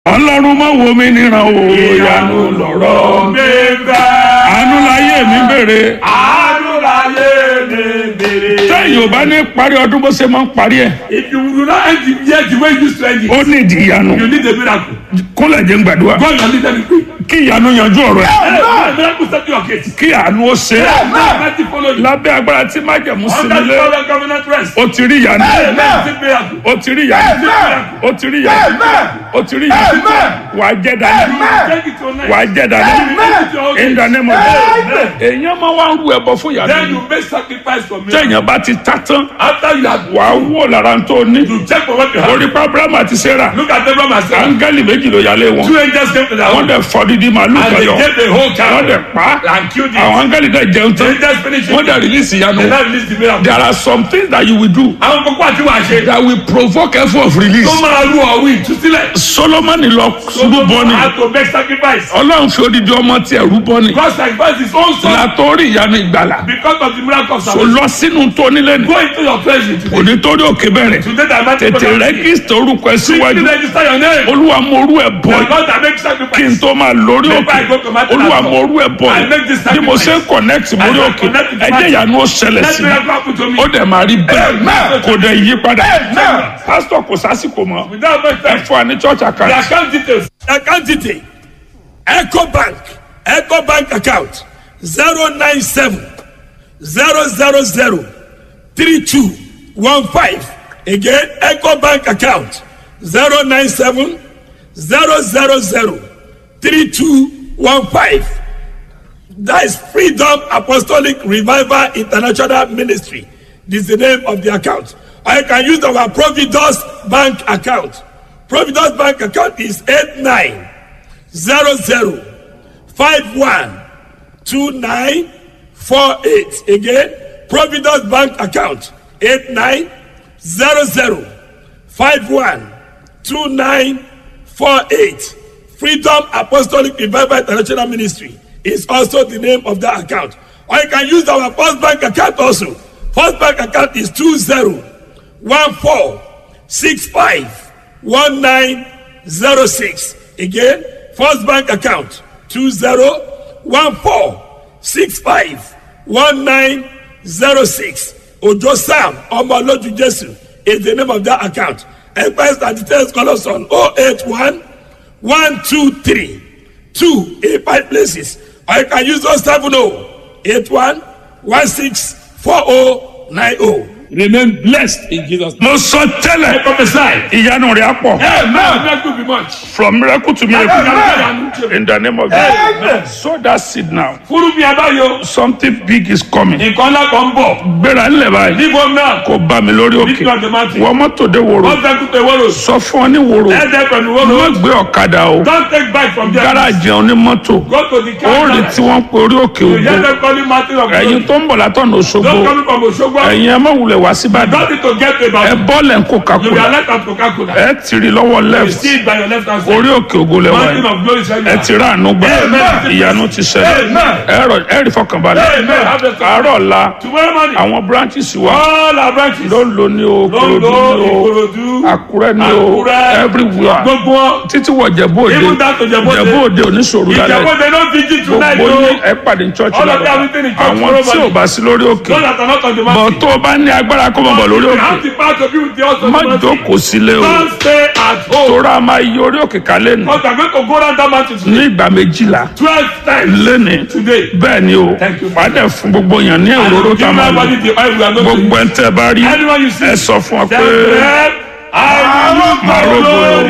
ọlọ́run má wo mi níran o ìyanu lọ̀rọ̀ mi fẹ́. àánú láyé mi bèrè àánú láyé mi bèrè. téèyàn ò bá ní parí ọdún bó ṣe máa ń parí ẹ̀ if you do not end the year the way you used to end it. ó ní ìdí ìyanu you need a miracle. kúnlẹ̀ jẹ́ ń gbàdúrà God na need them quick. kí ìyanu yanjú ọ̀rọ̀ ẹ̀ Hey, miracle set your case. kí àánú ó ṣe é Mighty follow you. lábẹ́ agbára tí májẹ̀mú sí Under the nílé power of covenant rest. ó ti rí ìyanu Amen. miracle. ó ti rí ìyanu ó ti rí ìyanu ó ti rí ìyanu wà á jẹ́ dání Take it tonight. wà á jẹ́ dání Take it to your in the case. name of Jesus èèyàn máa wá ń ru ẹbọ fún ìyanu Then yìí. you make sacrifice for me. téèyàn bá ti ta tán After you have wà á wò lára tó ní you check for what you have. orí pa abrahamu àti sarah Look at Abraham and Sarah. áńgẹ́lì méjì ló yálé wọn Two angels came to their wọ́n home dẹ̀ fọ́ dídí màálù and they kọyọ gave the whole wọ́n cow dẹ̀ pa á. and killed àwọn it. áńgẹ́lì dẹ̀ jẹun The tán angels finished wọ́n it. dẹ̀ release ìyanu They now release the miracle. there are some things that you will do Àwọn kókó àti wàá ṣe. that will provoke effort of release Tó máa lu ọ̀wí ìtúsílẹ̀. solomoni lọ rúbọ ni How to make sacrifice. ọlọ́run fi odidi ọmọ tiẹ̀ rúbọ ni God sacrifice his own son látọ́rí ìyanu ìgbàlà because of the miracle of kò salvation. lọ sínú tó nílé ni Go into your treasury today. kò ní torí òkè bẹ̀rẹ̀ Today that mighty tètè God has rẹ́gísítà orúkọ ẹ Quickly síwájú register your name. olúwa mo orú ẹ bọ̀ The God that kí makes n sacrifice. tó máa lórí Before òkè I go to my olúwa platform, mo orú ẹ bọ̀ I make this bí mo ṣe ń sacrifice. connect mórí I òkè connect with ẹjẹ my- ìyanu ó ṣẹlẹ̀ Let sí miracle happen to me. mi ó dẹ̀ máa rí bẹ́ẹ̀ Amen. kò dẹ̀ yí padà Amen. pásítọ̀ kò sásìkò mọ́ Without much ẹ time. fún wa ní church The account account details. The account detail. Echo Bank. Echo Bank account. 097 000 3215. Again, Echo Bank account. 097 000 3215. That is Freedom Apostolic Revival International Ministry. This is the name of the account. Or you can use our Providus Bank account. Providus Bank account is 8900512948. Again, Providus Bank account 8900512948. Freedom Apostolic Revival International Ministry is also the name of that account. Or you can use our First Bank account also. First Bank account is 2014651906. Again, First Bank account 2014651906. Ojo Sam Omoloju Jesu is the name of that account. Enquiries and details call us on 081 one two three two eight five places or you can use those seven oh eight one one six four oh nine oh. remain blessed in jesus name. mo sọ tẹ́lẹ̀ prophesy. ìyanu rẹ̀ á pọ̀ amen. miracle be much. from miracle to miracle Amen. in the name of Amen. Jesus sow that seed now fúru mi abáyọ. something big is coming nǹkan ńlá kan ń bọ̀. gbéra ńlẹ̀ báyìí níbo náà. kò bá mi lórí òkè nígbà tó máa ti. wọ́n mọ́tò dé wòrò wọ́n fẹ́ kú pé wọ́n lò. sọ fún ọ ní wòrò ẹ̀ẹ́dẹ́ pẹ̀lú wọ́n má lò. gbé ọ̀kadà o don't take bike from there. gáràjì onímọ́tò go to the car. ó rí tí wọ́n pe orí òkè you ògo hear them calling mountain of ẹ̀yin glory. tó ń bọ̀ látọ̀nà Òṣogbo don't come from Osogbo. ẹ̀yin ẹ má wulẹ̀ wá síbàdàn don't need to get ẹ to Ibadan. bọ́ọ̀lẹ̀ ń kó you be kakula alert at coca-cola. ẹ tìrì lọ́wọ́ you left see it by your left hand side. orí òkè ògo lẹ́wà mountain yìí of glory is where you ẹ are. ti rà àánú gbà Amen. ìyanu ti ṣẹlẹ̀ Amen. ẹ rọ- ẹ rí fọkànbalẹ̀ Amen. Have a- àárọ̀ la tomorrow morning. àwọn branches wa all our branches. ló ń lo ní o Ìkòròdú Londo, ní o Ikorodu, Àkúrẹ́ ní o Àkúrẹ́, everywhere gbogbo wọn. títí wọ Jẹ̀bú Òde Even down to Jẹ̀bú Òde. Jẹ̀bú Òde oníṣòro lálẹ́ Ìjàpọ̀ they don't vigil tonight gbogbo o. ní ẹ pàdé ní church All of lọ́la them everything in church àwọn tomorrow tí ò morning. bá sí lórí òkè Those that are not on the bọ̀ mountain. tó o bá ní agbára kó mọ̀ bọ̀ lórí You òkè have the power to be with the house of má the mountain. jókòó sílé o Don't stay at home. tóra máa yí orí òkè kálẹ̀ nù Because we are going to go down that mountain ní today. ìgbà méjìlá Twelve times lẹ́ni today. bẹ́ẹ̀ ni o Thank you. padà fún gbogbo èèyàn ní And òróró you tá a give máa lò everybody the oil we are going to gbogbo ẹ̀ ń tẹ́ bá rí Anyone you see. ẹ sọ fún wa pé Tell them, I will máa follow rògbòrò